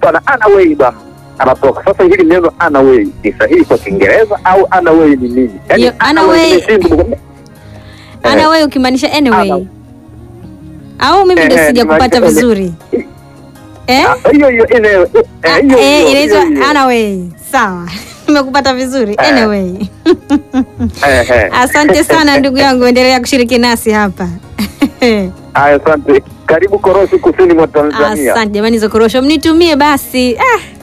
bwana anaway bwana anatoka sasa. Hili neno anaway ni sahihi kwa Kiingereza au anaway ni nini? Yaani Yo, anaway- nimeshindwa kukwambia. Eh, Anaway ukimaanisha anyway. Ana- Au mimi ndo Eh, eh, sijakupata nimaanisha- vizuri. Eh? ah, hiyo hiyo ine- eh, Ah, hiyo eh, hiyo, inaitwa hiyo hiyo. anyway. Sawa. Nimekupata vizuri. Eh. Anyway. Eh, eh. Asante sana ndugu yangu, endelea kushiriki nasi hapa. Haya, asante. Karibu Korosi, kusini mwa Tanzania. Asante jamani, hizo korosho mnitumie basi.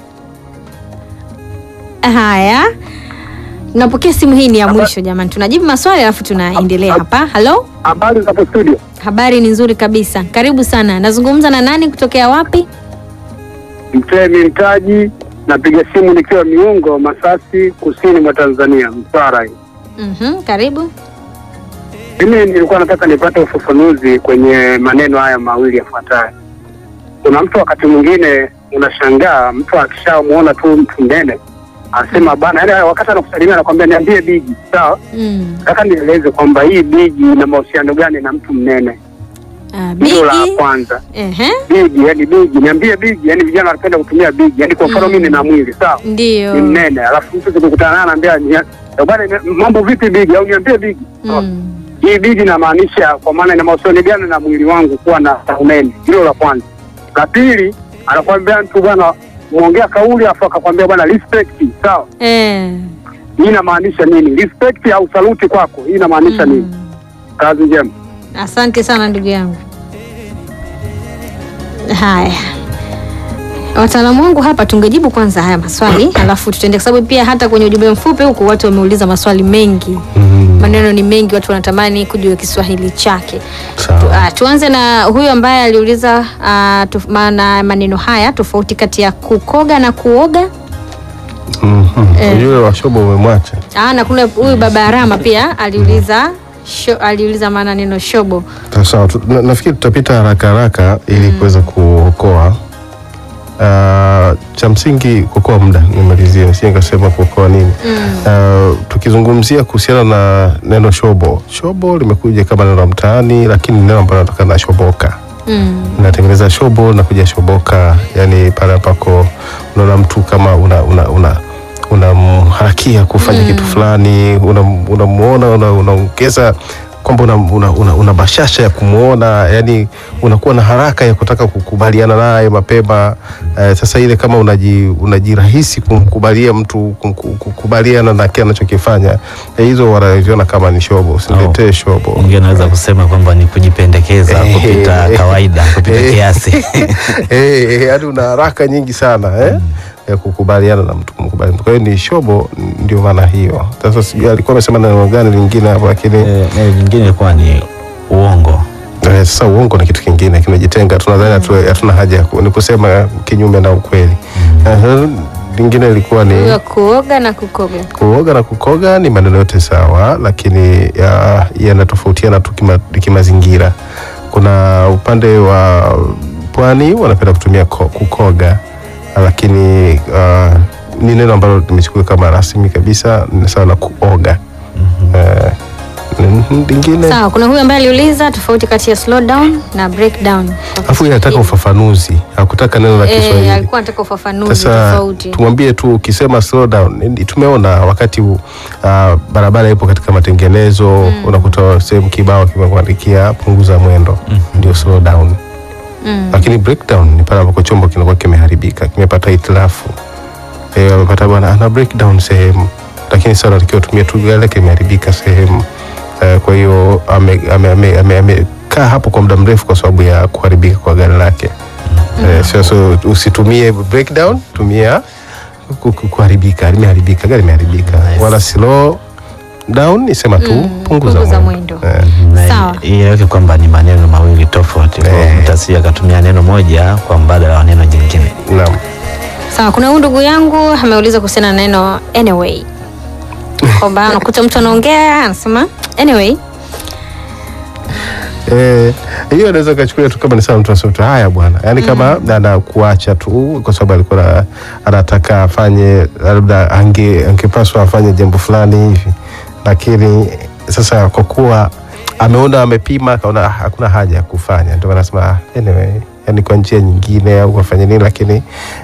Ah. Haya, tunapokea simu hii, ni ya mwisho jamani, tunajibu maswali alafu tunaendelea hapa. Halo, Habari za hapo studio? habari ni nzuri kabisa, karibu sana. Nazungumza na nani, kutokea wapi? Mtemi Mtaji, napiga simu nikiwa Miungo, Masasi, kusini mwa Tanzania, Mtwara. hii. Mhm, karibu. Mimi nilikuwa nataka nipate ufafanuzi kwenye maneno haya mawili yafuatayo. Kuna mtu wakati mwingine unashangaa, mtu akishamwona tu mtu mnene anasema bana, yaani wakati anakusalimia anakwambia niambie bigi, sawa. Mm. Nataka nieleze kwamba hii bigi ina mahusiano gani na mtu mnene? Ah, Hilo la bigi. kwanza. Ehe, Bigi, yani bigi, niambie bigi, yani vijana wanapenda kutumia bigi, yani kwa mfano Mm. mimi nina mwili sawa, ndio. ni mnene, alafu mtu tukikutana naye anaambia "Nia- eh, bwana, ina- mambo vipi bigi, au niambie bigi. Sawa. Mm. Hii bigi inamaanisha kwa maana ina mahusiano gani na mwili wangu kuwa na unene? Hilo la kwanza. La pili, anakwambia mtu bwana, muongea kauli afu akakwambia bwana respect, sawa. Eh. Hii inamaanisha nini? Respect au saluti kwako, hii inamaanisha nini? Mm. Kazi njema. Asante sana ndugu yangu. Haya, wataalamu wangu hapa, tungejibu kwanza haya maswali alafu tutaende, kwa sababu pia hata kwenye ujumbe mfupi huku watu wameuliza maswali mengi, Mm, maneno ni mengi, watu wanatamani kujua Kiswahili chake. Tu, sawa. ah, tuanze na huyu ambaye aliuliza ah, tof- maana maneno haya tofauti kati ya kukoga na kuoga. Mhm. Eh. Yule wa shobo umemwacha. Ah, na kuna huyu baba Arama pia aliuliza sho, aliuliza maana neno shobo. Sawa, tu- na- nafikiri tutapita haraka haraka ili kuweza kuokoa Uh, cha msingi kuokoa muda, nimalizie nisije nikasema kuokoa nini. Uh, tukizungumzia kuhusiana na neno shobo, shobo limekuja kama neno la mtaani, lakini ni neno ambalo linatokana na shoboka Mm. natengeneza shobo na kuja shoboka, yani pale ambako unaona mtu kama una una una unamharakia kufanya kitu fulani, unamuona una una unaongeza kwamba una, una, una, una bashasha ya kumwona, yani unakuwa na haraka ya kutaka kukubaliana naye mapema. Eh, sasa ile kama unaji, unajirahisi kumkubalia mtu kumku- kukubaliana na kile anachokifanya eh, hizo wanaviona kama ni shobo. Usiniletee shobo. Mwingine anaweza kusema kwamba ni kujipendekeza Eh, kupita eh, kawaida, kupita eh. kiasi. Eh, yaani una haraka nyingi sana eh? ya kukubaliana na mtu kumkubali mtu. Kwa hiyo ni shobo, ndio maana hiyo. Sasa sijui alikuwa amesema neno gani lingine hapo, lakini Eh, eh, Vingine ilikuwa ni uongo. eh, sasa uongo ni kitu kingine kimejitenga, tunadhani hatu- hatuna haja ya ku- ni kusema kinyume na ukweli. Eh, lingine ilikuwa ni Huyo kuoga na kukoga. kuoga na kukoga ni maneno yote sawa, lakini ya- yanatofautiana tu kima- kimazingira. Kuna upande wa pwani wanapenda kutumia ko- kukoga, lakini uh, ni neno ambalo limechukua kama rasmi kabisa, ni sawa na kuoga. Eh, mm, lingine Sawa, kuna huyu ambaye aliuliza tofauti kati ya slow down na breakdown. kwa afu yeye anataka Kiswahili. ufafanuzi, hakutaka neno la Eh, Kiswahili. alikuwa anataka ufafanuzi Sasa tofauti. tumwambie tu ukisema slow down, ni- tumeona wakati uh, barabara ipo katika matengenezo unakuta sehemu kibao kimekuandikia punguza mwendo, ndio slow down. Mm. Lakini breakdown ni pale ambapo chombo kinakuwa kimeharibika, kimepata hitilafu, eh, amepata bwana ana breakdown sehemu, lakini sasa anatakiwa tumie tu gari lake imeharibika sehemu eh, kwa hiyo amekaa ame, ame, ame, amekaa hapo kwa muda mrefu kwa sababu ya kuharibika kwa gari lake. Eh, so, so usitumie breakdown, tumia ku- ku- kuharibika, limeharibika, gari limeharibika. Nice. Wala slow down, isema tu Mm, punguza, punguza mwendo. mwendo. Eh, Na Sawa. ieleweke kwamba ni maneno mawili tofauti, kwa Eh. mtu asije akatumia neno moja kwa mbadala wa neno jingine. naam. Sawa, kuna huyu ndugu yangu ameuliza kuhusiana na neno anyway, kwamba unakuta mtu anaongea anasema anyway. Eh, hiyo anaweza kachukulia tu kama ni sawa, mtu anasema tu haya bwana, yaani kama anakuacha tu kwa sababu alikuwa na- anataka afanye labda ange angepaswa afanye jambo fulani hivi, lakini sasa kwa kuwa ameona amepima, akaona "Ah, hakuna haja ya kufanya, ndio anasema "Ah, anyway, yani kwa njia nyingine au afanye nini, lakini